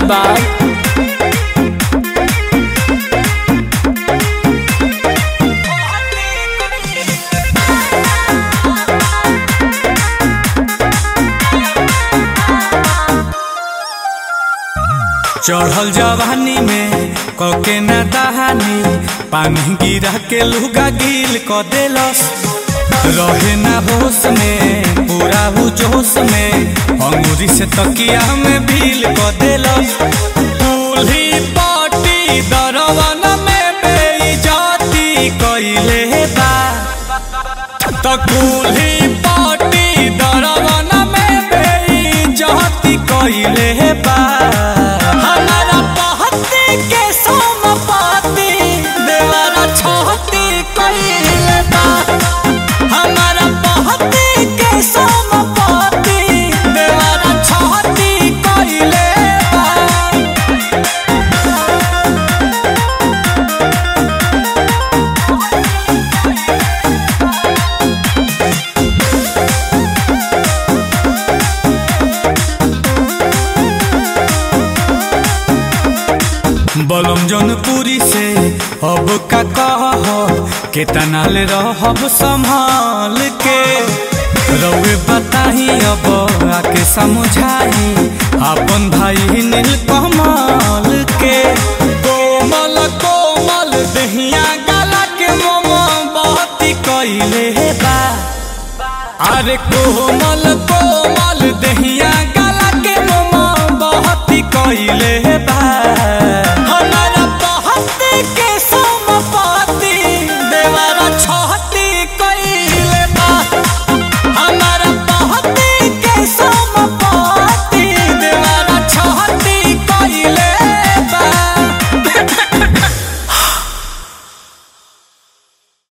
बा चढ़ल जवानी में कके न दहानी पानी गिरा के लुगा गिल क देलस रहे ना होश में पूरा हु जोश में अंगूरी से तकिया में भील क देलस दूल्ही पाटी दरवन में बेइज्जती कइले बा त कुल्ही पाटी दरवन में बेइज्जती कइले बा हमारा पहती के सोमपाती देवरा छोटी कइले बा हमारा पहती के सोमपाती देवरा छोटी कइले बा बलम जौनपुरी से अब का कह केतना ले रहब संभाल के रउए बताही अब आके समझाई अपन भाई नील कमल के कोमल कोमल दहिया गला के मोमबत्ती कइले बा अरे कोमल कोमल दहिया